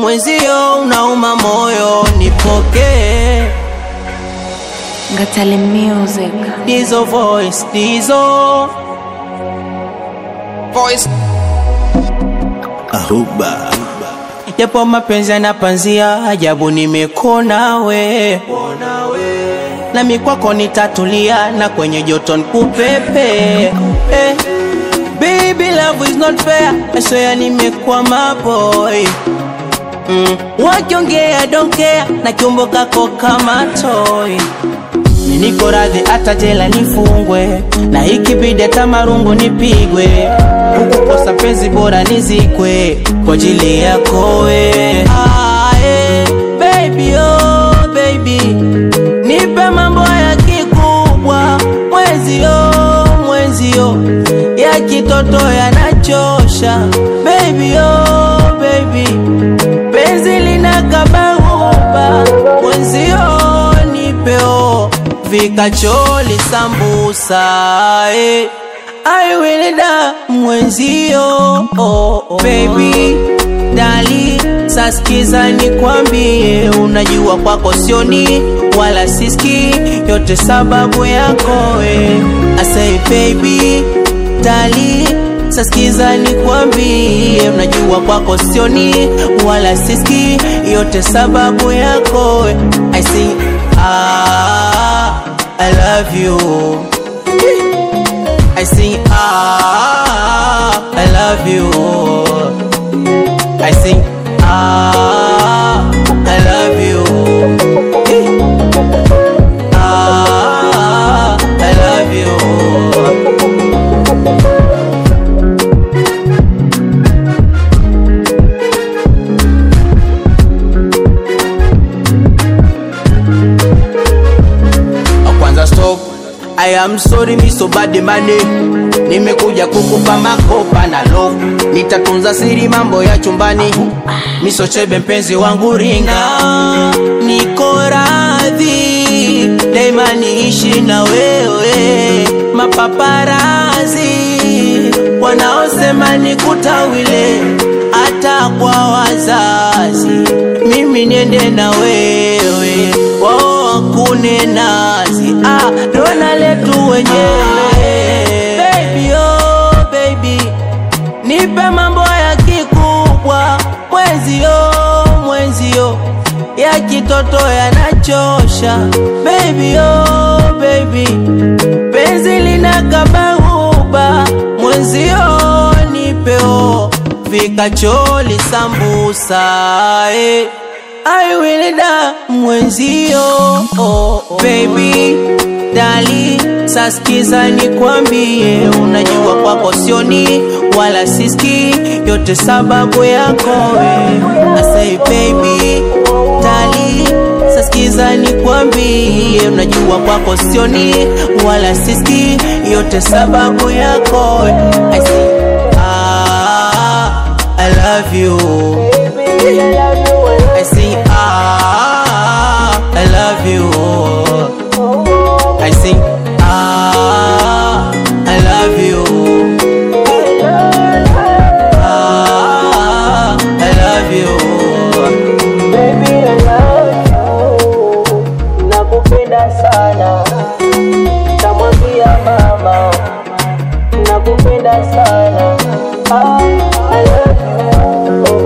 mwenzio unauma moyo, nipokee Ngatale Music. Dizo voice, Dizo Voice. Ahuba Japo mapenzi yanapanzia, ajabu nimekona we nami kwako nitatulia, na kwenye joto nikupepe eh. Baby love is not fair, I swear nimekwama boy mm. Wakiongea don't care, na kiumbo kako kama toy Mi niko radhi hata jela nifungwe, na ikibidi hata marungu nipigwe, kukukosa penzi bora nizikwe kwa ajili yako we. Ah, eh, baby oh baby, nipe mambo ya kikubwa, mwenzio mwenzio, ya kitoto yanachosha, baby oh baby, penzi linakabahuba, mwenzio nipeo vikacholi sambusa eh. I will da mwenzio oh, oh. Baby dali saskiza nikwambie, unajua kwako sioni wala siski, yote sababu yako we. I say baby dali saskiza nikwambie, unajua kwako sioni wala siski, yote sababu yako we. I say ah, I love you I sing ah, I love you. I sing ah, I love you. Eh. Ah, I love you. kwanza stop I am sorry mi so bad money Nimekuja kukupa makopa na love Nitatunza siri mambo ya chumbani Miso chebe mpenzi wangu ringa Niko radhi Daima niishi na wewe Mapaparazi Wanaosema nikutawile Hata kwa wazazi Mimi niende na wewe Wao wakune nazi ah, dona letu wenyewe Baby oh baby Nipe mambo ya kikubwa Mwenzio mwenzio Ya kitoto yanachosha Baby oh baby Penzi linakabahuba Mwenzio nipeo Vikacholi sambusa eh. I will da mwenzio oh, oh. Baby dali saskiza nikwambie, unajua kwako sioni wala siski, yote sababu yako we. I say baby dali saskiza nikwambie, unajua kwako sioni wala siski, yote sababu yako we. I say ah, I love you. I sing ah, I love you. I sing ah, I love you. Ah, I love you. Baby, I love you. Nakupenda sana. Tamwambia mama. Nakupenda sana. Ah, I love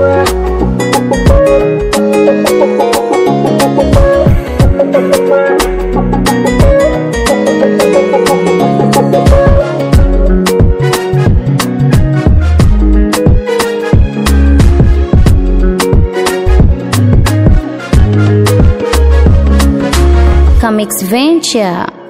Comics Venture.